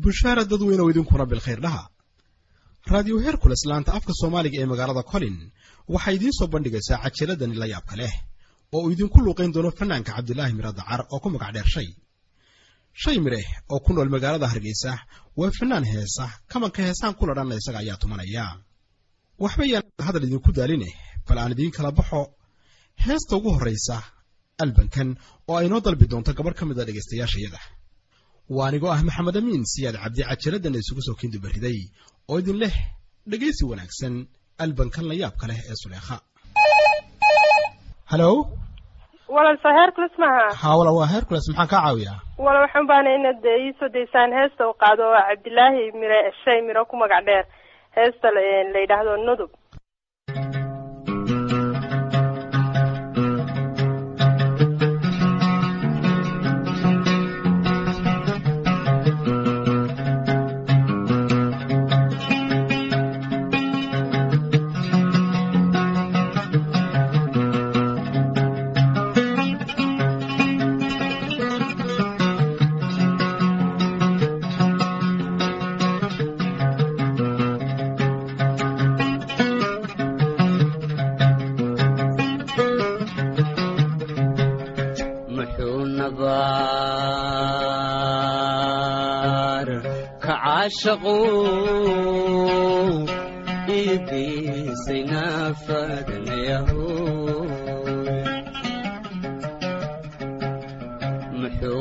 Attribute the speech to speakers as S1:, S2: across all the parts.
S1: bushaara dadweynew idinkuna bilkhayr dhaha raadiyo herkules laanta afka soomaaliga ee magaalada colin waxay idiin soo bandhigaysaa cajiradani la yaabka leh oo uu idinku luuqayn doono fanaanka cabdilaahi miro dacar oo ku magac dheer shay shay mireh oo ku nool magaalada hargeysa waa fanaan heesa kamanka heesaan kula dhanna isaga ayaa tumanaya waxba yaan hadal idinku daaline bal aan idiin kala baxo heesta ugu horraysa albankan oo ay noo dalbi doonto gabarh ka mid a dhegaystayaashayada waa anigoo ah maxamed amiin siyaad cabdi cajiradana isugu soo kindubariday oo idin leh dhegaysi wanaagsan albankan la yaabka leh ee suleekha halo
S2: walal soo hercules maaha
S1: haa wala waa hercules maxaan kaa caawiyaa
S2: wala waxaan baana inaad iisoo daysaan heesta u qaado oo cabdilaahi mire shay miro ku magac dheer heesta la yidhaahdo nudub
S3: muxuu nabaar ka caashaqu iigiisay naafadnayahu muxuu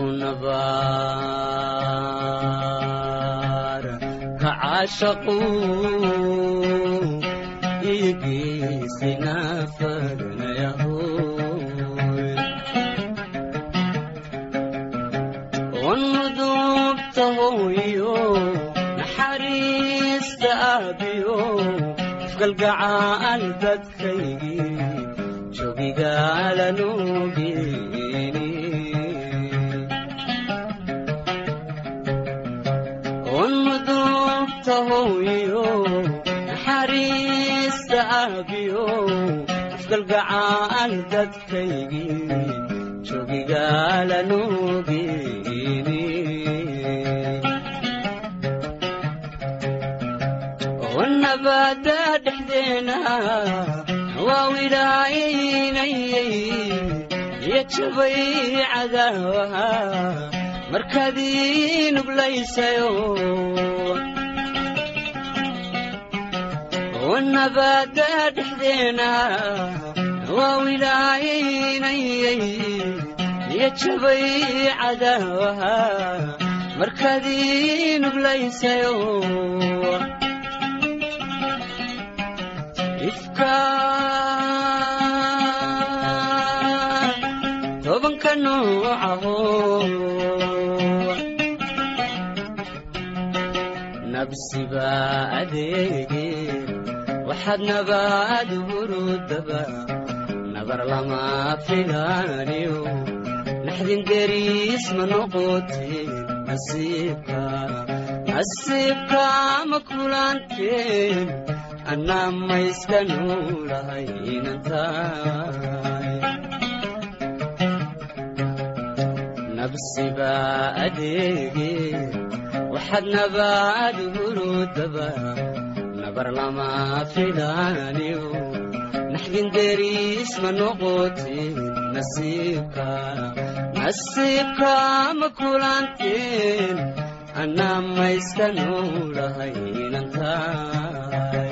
S3: nabaar ka caashaqu iigiisay naafadnayahu wanudubta hooyo naxariista aabiyo ifgalgacaal dadkaygii joogigaalanugeni wanudubta hooyo naxariista aabiyo ifgalgacaal dadkaygii joogigaalanugeni wanabada dhexdeena waa wilaaynayay iyo jabay cadaawaha markaad ii nuglaysayo wanabada dhexdeena waa wilaaynayay iyo jabay cadaawaha markaad ii nuglaysayo ifka tobanka noocaho nabsiba adeege waxaad nabaad hurudaba nabar lama filaaniyo naxdin deriis ma noqoteen nasiibka nasiibka ma kulanteen annaa mayska nuulahay inantaay nabsiba adeege waxaad nabaad hurudaba nabar lama filaaniyo naxdin deriis ma noqoteen nasiibka nasiibka ma kulanteen annaa mayska nuulahay inantaay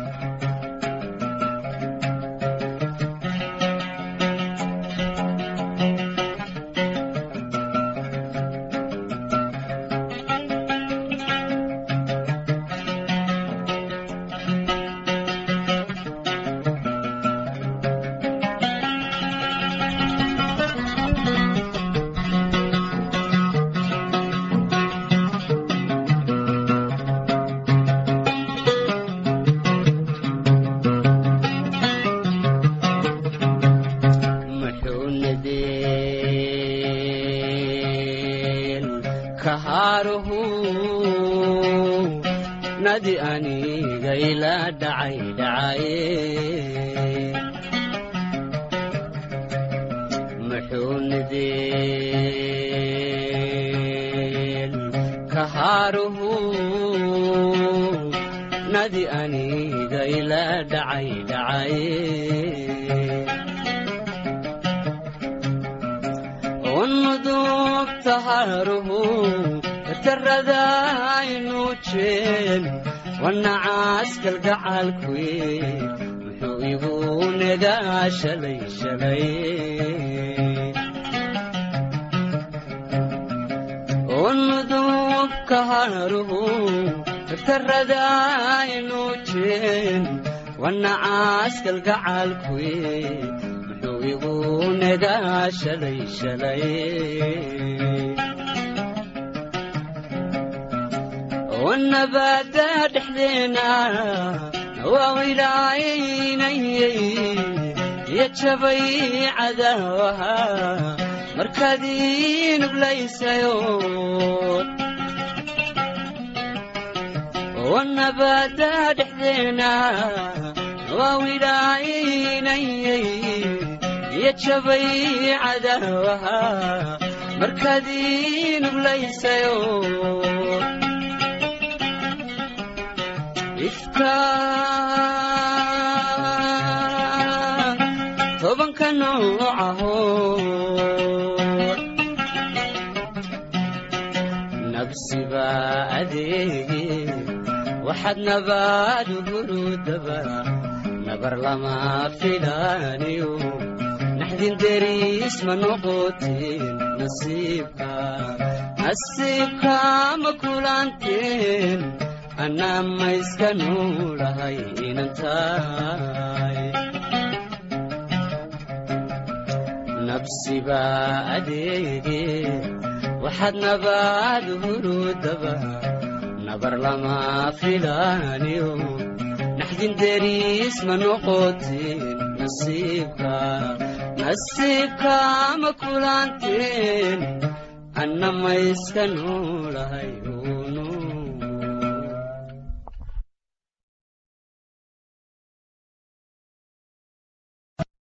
S3: muxuu nadeen kahaaruhu nadi aniga ila dhacay dhacaye muxuu nadeen kahaaruhu waadi aniga ila dhacay dhacay unudubta haruhu taradaynu jeen wanacaskal gacalkuye muxuu igu negaa shalay shalay unudubka haruhu taradaynu jeen wanacaskal gacalkuye muxuu igu negaa shalay shalay wannabaada dhexdeena waa ilaaynayay iyo jabay cadaawaha markaad ii nuglaysayo wannabaada dhexdeena waa ilaaynayay iyo jabay cadaawaha markaad ii nuglaysayo ifka tobanka noocaho nabsiba adeege waxaad nabaad hurudaba nabar lama filaaniyo naxdin deriis ma noqoteen nasiibka nasiibka ma kulanteen anaa ma iska nuulahay inan tahay nabsiba adeege waxaad nabaad hurudaba nabar lama filaaniyo naxdin deriis ma noqoteen nasiibka nasiibka ma kulanteen anna ma iska nuulahay